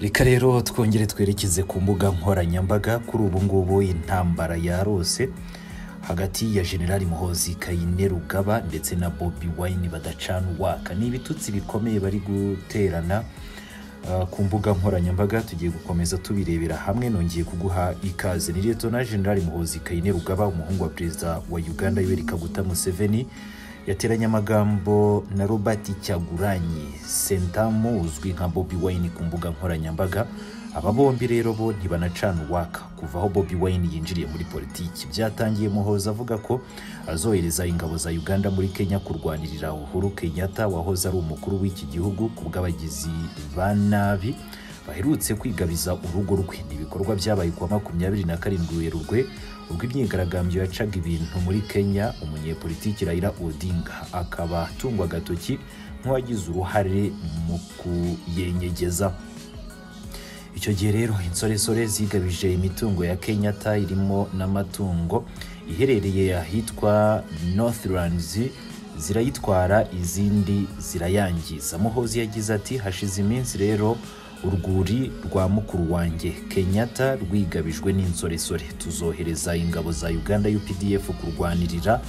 reka rero twongere twerekeze ku mbuga nkoranyambaga kuri ubu ngubu intambara yarose hagati ya generali muhozi kayine rugaba ndetse na bobi wayini badacana uwaka ni ibitutsi bikomeye bari guterana uh, ku mbuga nkoranyambaga tugiye gukomeza tubirebera hamwe nongeye kuguha ikaze ni liyetona generali muhozi kayine rugaba umuhungu wa perezida wa uganda yoweri kaguta museveni yateranye amagambo na robert cyaguranyi sentamu uzwi nka bobi wayini ku mbuga nkoranyambaga aba bombi rero bo ntibanacana uwaka kuva aho bobi wayini yinjiriye muri politiki byatangiye muhoza avuga ko azohereza ingabo za uganda muri kenya kurwanirira uhuru kenyatta wahoze ari umukuru w'iki gihugu ku bw'abagizi ba nabi baherutse kwigabiza urugo rwe ni ibikorwa byabaye kuwa makumyabiri na karindwi werurwe ubwo imyigaragambyo yacaga ibintu muri kenya umunyepolitiki raila odinga akaba atungwa agatoki nk'uwagize uruhare mu kuyenyegeza icyo gihe rero insoresore zigabije imitungo ya kenyatta irimo n'amatungo iherereye ahitwa northlands zirayitwara izindi zirayangiza muhozi yagize ati hashize iminsi rero urwuri rwa mukuru wanjye kenyatta rwigabijwe n'insoresore tuzohereza ingabo za uganda updf kurwanirira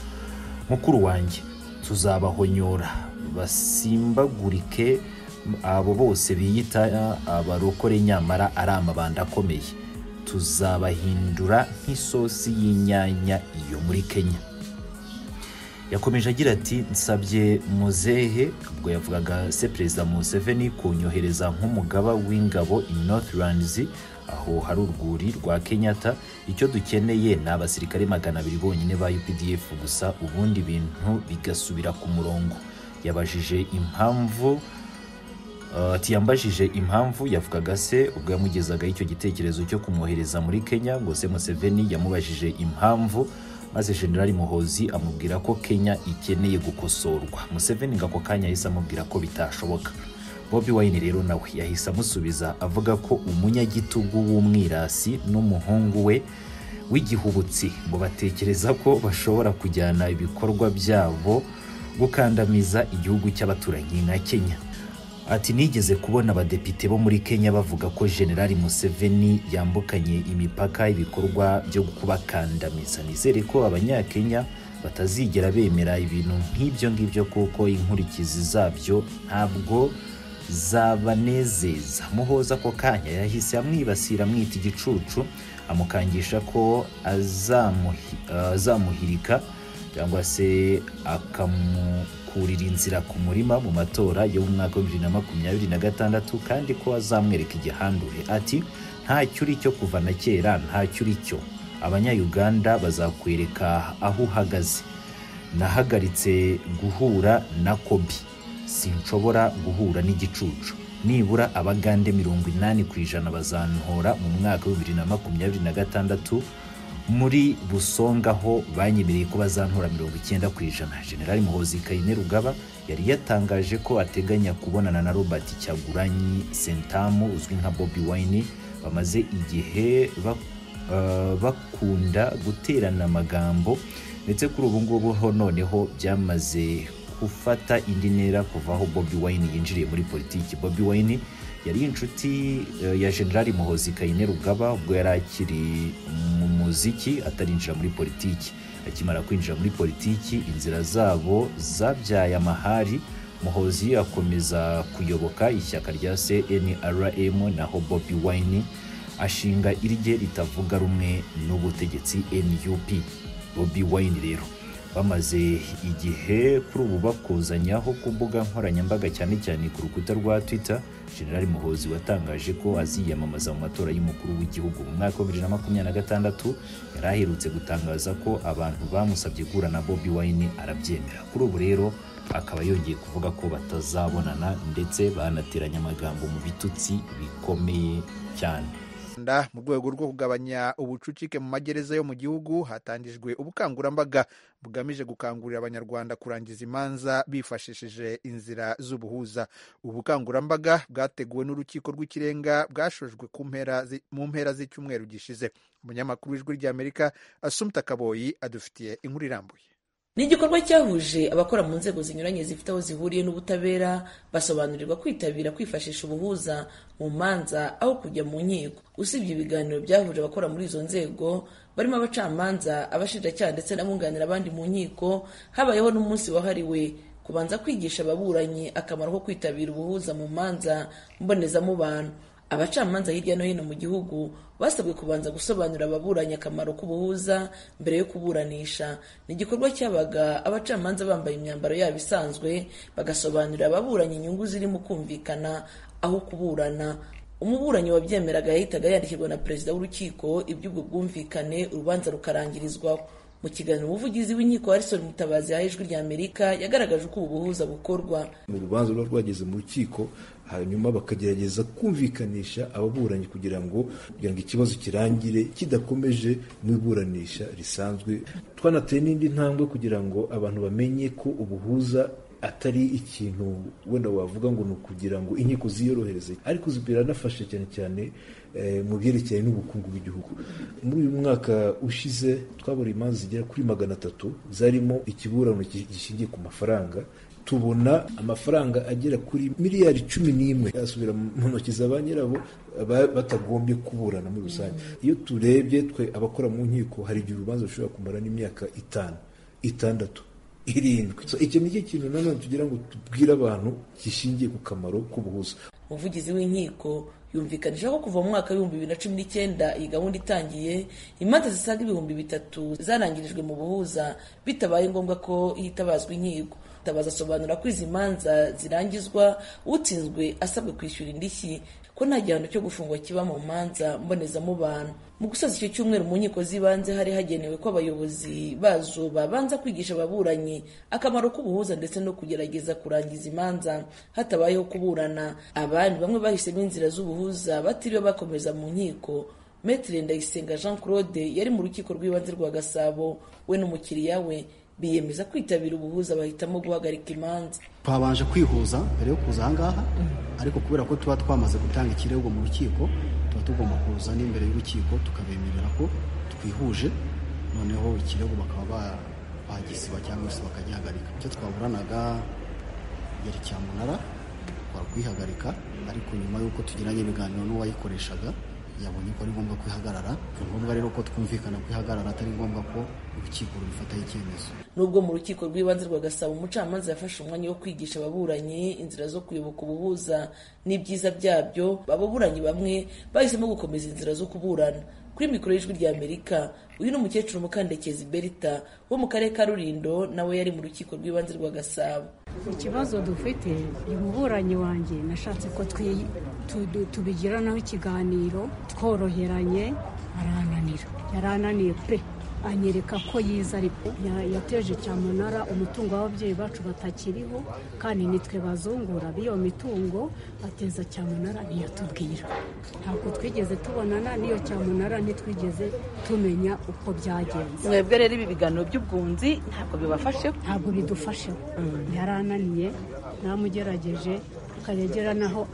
mukuru wanjye tuzabahonyora basimbagurike abo bose biyita abarokore nyamara ari amabanda akomeye tuzabahindura nk'isosi y'inyanya iyo muri kenya yakomeje agira ati nsabye muzehe ubwo yavugaga se perezida museveni kunyohereza nk'umugaba w'ingabo i northlands aho hari urwuri rwa kenyatta icyo dukeneye ni abasirikare magana abiri bonyine ba updf gusa ubundi bintu bigasubira ku murongo yabajije impamvu yambajije impamvu yavugaga se ubwo yamugezagaho icyo gitekerezo cyo kumwohereza muri kenya ngo se museveni yamubajije impamvu maze generali muhozi amubwira ko kenya ikeneye gukosorwa museveni ngo ako kanya yahise amubwira ko bitashoboka bobi wayini rero nawe yahise amusubiza avuga ko umunyagitugu w'umwirasi n'umuhungu we w'igihubutsi ngo batekereza ko bashobora kujyana ibikorwa byabo gukandamiza igihugu cy'abaturanyi nka kenya ati nigeze kubona abadepite bo muri kenya bavuga ko generali museveni yambukanye imipaka ibikorwa byo kubakandamiza nizere ko abanyakenya batazigera bemera ibintu nk'ibyo ngibyo kuko inkurikizi zabyo ntabwo zabanezeza muhoza ako kanya yahise amwibasira amwita igicucu amukangisha ko azamuhirika cyangwa se akamukurira inzira ku murima mu matora yo mu mwaka wa bibiri na makumyabiri na gatandatu kandi ko azamwereka igihandure ati ntacyo uri cyo kuva na kera ntacyo uri cyo abanyayuganda bazakwereka aho uhagaze nahagaritse guhura na kobi sinshobora guhura n'igicucu nibura abagande mirongo inani ku ijana bazantora mu mwaka wa bibiri na makumyabiri na gatandatu muri busonga ho banyemereye ko bazantora mirongo icyenda ku ijana generali muhozi kayine rugaba yari yatangaje ko ateganya kubonana na robert cyaguranyi sentamu uzwi nka bobi wayini bamaze igihe bakunda guterana amagambo ndetse kuri ubu ngubu ho noneho byamaze gufata indi ntera kuva aho bobi wayini yinjiriye muri politiki bobi wayini yari inshuti ya generali muhozi kayine rugaba ubwo yari akiri mu muziki atarinjira muri politiki akimara kwinjira muri politiki inzira zabo zabyaye amahari muhozi akomeza kuyoboka ishyaka rya cnrm naho bobi wine ashinga irye ritavuga rumwe n'ubutegetsi nup bobi wine rero bamaze igihe kuri ubu bakuzanyaho ku mbuga nkoranyambaga cyane cyane ku rukuta rwa twitter generali muhozi watangaje ko aziyamamaza mu matora y'umukuru w'igihugu mu mwaka wa bibiri na makumyabiri na gatandatu yari aherutse gutangaza ko abantu bamusabye guhura na bobi wine arabyemera kuri ubu rero akaba yongeye kuvuga ko batazabonana ndetse banateranya amagambo mu bitutsi bikomeye cyane mu rwego rwo kugabanya ubucucike mu magereza yo mu gihugu hatangijwe ubukangurambaga bugamije gukangurira abanyarwanda kurangiza imanza bifashishije inzira z'ubuhuza ubu bukangurambaga bwateguwe n'urukiko rw'ikirenga bwashojwe mu mpera z'icyumweru gishize umunyamakuru w'ijwi ry'amerika asumta kaboyi adufitiye inkuru irambuye ni igikorwa cyahuje abakora mu nzego zinyuranye zifite aho zihuriye n'ubutabera basobanurirwa kwitabira kwifashisha ubuhuza mu manza aho kujya mu nkiko usibye ibiganiro byahuje abakora muri izo nzego barimo abacamanza abashinjacyaha ndetse n'abunganira abandi mu nkiko habayeho n'umunsi wahariwe kubanza kwigisha ababuranyi akamaro ko kwitabira ubuhuza mu manza mbonezamubano abacamanza hirya no hino mu gihugu basabwe kubanza gusobanurira ababuranyi akamaro k'ubuhuza mbere yo kuburanisha ni igikorwa cyabaga abacamanza bambaye imyambaro yabo isanzwe bagasobanurira ababuranyi inyungu zirimo kumvikana aho kuburana umuburanyi wabyemeraga yahitaga yandikirwa na perezida w'urukiko iby'ubwo bwumvikane urubanza rukarangirizwaho mu kiganiro umuvugizi w'inkiko harison mutabazi yaha ijwi rya amerika yagaragaje uko ubu buhuza bukorwa urubanza ruba rwageze mu rukiko hanyuma bakagerageza kumvikanisha ababuranyi kugira ngo kugira ngo ikibazo kirangire kidakomeje mu iburanisha risanzwe twanateye n'indi ntambwe kugira ngo abantu bamenye ko ubuhuza atari ikintu wenda wavuga ngo ni ukugira ngo inkiko ziyorohereze ariko biranafasha cyane cyane mu byerekeye n'ubukungu bw'igihugu muri uyu mwaka ushize twabura imanza zigera kuri magana atatu zarimo ikiburano gishingiye ku mafaranga tubona amafaranga agera kuri miliyari cumi n'imwe yasubira mu ntoki za ba nyirabo batagombye kuburana muri rusange iyo turebye twe abakora mu nkiko hari igihe urubanza rushobora kumara n'imyaka itanu itandatu irindwi icyo ni cyo kintu nanone tugira ngo tubwire abantu gishingiye ku kamaro k'ubuhuza umuvugizi w'inkiko yumvikanije ko kuva mu mwaka w'ibihumbi bibiri na cumi n'icyenda iyi gahunda itangiye imanza zisaga ibihumbi bitatu zarangirijwe mu buhuza bitabaye ngombwa ko hitabazwa inkiko tabaza asobanura ko izi manza zirangizwa utsinzwe asabwe kwishyura indishyi ko nta gihano cyo gufungwa kiba mu manza mbonezamubano mu gusoza icyo cyumweru mu nkiko z'ibanze hari hagenewe ko abayobozi bazo babanza kwigisha ababuranyi akamaro k'ubuhuza ndetse no kugerageza kurangiza imanza hatabayeho kuburana abandi bamwe bahisemo inzira z'ubuhuza batiriwe bakomeza mu nkiko Maitre Ndayisenga Jean Claude yari mu rukiko rw'ibanze rwa Gasabo we n'umukiriya we biyemeza kwitabira ubuhuza bahitamo guhagarika imanza twabanje kwihuza mbere yo kuza ahangaha ariko kubera ko tuba twamaze gutanga ikirego mu rukiko tuba tugomba kuza n'imbere y'urukiko tukabemerera ko twihuje noneho ikirego bakaba bagisiba cyangwa se bakagihagarika icyo twaburanaga yari cyamunara twakwihagarika ariko nyuma y'uko tugiranye ibiganiro n'uwayikoreshaga yabonye ko ari ngombwa kwihagarara ni ngombwa rero ko twumvikana kwihagarara atari ngombwa ko urukiko rubifataho icyemezo nubwo mu rukiko rw'ibanze rwa gasabo umucamanza yafashe umwanya wo kwigisha ababuranyi inzira zo kuyoboka ubuhuza n'ibyiza byabyo ababuranyi bamwe bahisemo gukomeza inzira zo kuburana kuri mikoro y'ijwi rya amerika uyu ni umukecuru mukandekezi berita wo mu karere ka rurindo nawe yari mu rukiko rw'ibanze rwa gasabo ikibazo dufite umuburanyi wanjye nashatse ko tubigiranaho ikiganiro tworoheranye arananira yarananiye pe anyereka ko yiza ariko yateje cyamunara umutungo w'ababyeyi bacu batakiriho kandi nitwe bazungura b'iyo mitungo ateza cyamunara ntiyatubwira ntabwo twigeze tubonana n'iyo cyamunara ntitwigeze tumenya uko byagenze mwebwe rero ibi biganiro by'ubwunzi ntabwo bibafasheho ntabwo bidufasheho yarananiye namugerageje akayagera naho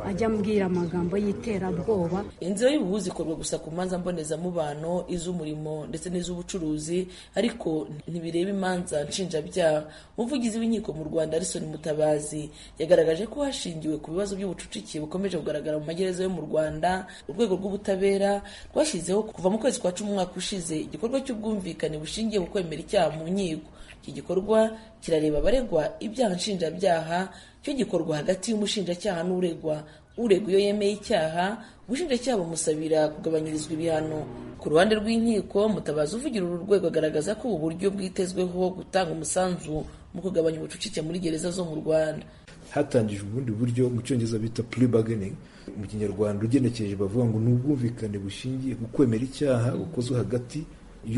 ajya ambwira amagambo y'iterabwoba inzira y'ubuhuzi ikorwa gusa ku manza mbonezamubano iz'umurimo ndetse n'iz'ubucuruzi ariko ntibireba imanza nshinjabyaha umuvugizi w'inkiko mu rwanda arison mutabazi yagaragaje ko hashingiwe ku bibazo by'ubucucike bukomeje kugaragara mu magereza yo mu rwanda urwego rw'ubutabera rwashyizeho kuva mu kwezi kwa cumi umwaka ushize igikorwa cy'ubwumvikane bushingiye ku kwemera icyaha mu nkiko iki gikorwa kirareba abaregwa ibyaha nshinjabyaha cyo gikorwa hagati y'umushinjacyaha n'uregwa uregwa iyo yemeye icyaha ubushinjacyaha bumusabira kugabanyirizwa ibihano ku ruhande rw'inkiko mutabazi uvugira uru rwego agaragaza ko ubu buryo bwitezweho gutanga umusanzu mu kugabanya ubucucike muri gereza zo mu rwanda hatangijwe ubundi buryo mu cyongereza bita plea bargaining mu kinyarwanda ugenekereje bavuga ngo ni ubwumvikane bushingiye ku kwemera icyaha bukozwe hagati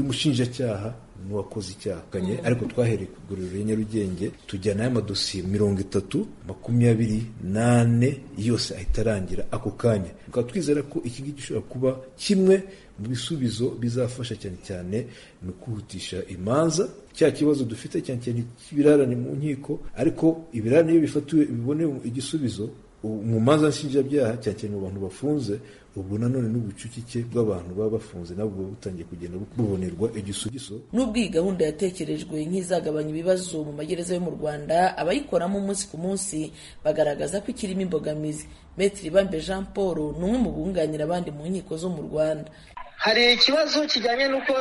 y'umushinjacyaha n'uwakoze icyaha kanye ariko twahereye ku iguriro ya nyarugenge tujyanayo amadosiye mirongo itatu makumyabiri n'ane yose ahita arangira ako kanya tukaba twizera ko iki ngiki gishobora kuba kimwe mu bisubizo bizafasha cyane cyane mu kwihutisha imanza cya kibazo dufite cyane cyane ibirarane mu nkiko ariko ibirarane iyo bifatiwe bibone igisubizo mu manza nshinjabyaha cyane cyane mu bantu bafunze ubwo nanone n'ubucucike bw'abantu baba bafunze nabwo butangiye kugenda bubonerwa igisubizo nubwo iyi gahunda yatekerejwe nk'izagabanya ibibazo mu magereza yo mu rwanda abayikoramo umunsi ku munsi bagaragaza ko ikirimo imbogamizi metiri bambe jean paul ni umwe mu bunganira abandi mu nkiko zo mu rwanda hari ikibazo kijyanye n'uko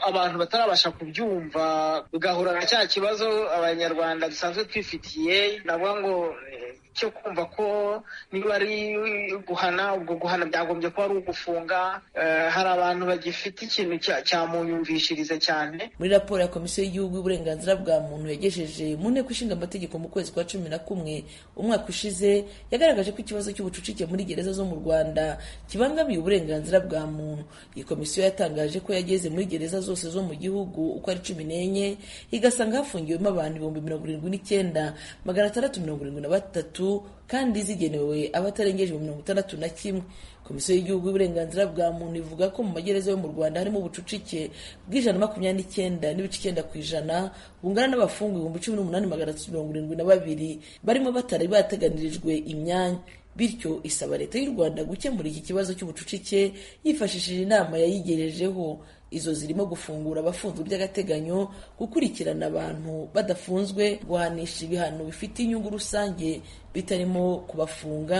abantu batarabasha kubyumva bigahura na cya kibazo abanyarwanda dusanzwe twifitiye navuga ngo eh, cyo kumva ko niba ari guhana ubwo guhana byagombye kuba ari ugufunga Eh, hari abantu bagifite ikintu cya- cyamunyumvishiriza cyane muri raporo ya komisiyo y'igihugu y'uburenganzira bwa muntu yagejeje mu nteko ishinga amategeko mu kwezi kwa cumi na kumwe umwaka ushize yagaragaje ko ikibazo cy'ubucucike muri gereza zo mu rwanda kibangamiye uburenganzira bwa muntu iyi komisiyo yatangaje ko yageze muri gereza zose zo mu gihugu uko ari cumi n'enye igasanga hafungiwemo abantu ibihumbi mirongo irindwi n'icyenda magana atandatu mirongo irindwi na batatu kandi zigenewe abatarengeje ibihumbi mirongo itandatu na kimwe komisiyo y'igihugu y'uburenganzira bwa muntu ivuga ko mu magereza yo mu rwanda harimo ubucucike bw'ijana makumyabiri n'icyenda n'ibice icyenda ku ijana bungana n'abafungwa ibihumbi cumi n'umunani magana atatu mirongo irindwi na babiri barimo batari bateganirijwe imyanya bityo isaba leta y'u rwanda gukemura iki kibazo cy'ubucucike yifashishije inama yayigejejeho izo zirimo gufungura abafunzwe by'agateganyo gukurikirana abantu badafunzwe guhanisha ibihano bifite inyungu rusange bitarimo kubafunga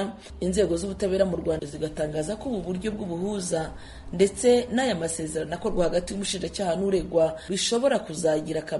inzego z'ubutabera mu rwanda zigatangaza ko ubu buryo bw'ubuhuza ndetse n'aya masezerano akorwa hagati y'umushinjacyaha n'uregwa bishobora kuzagira akamaro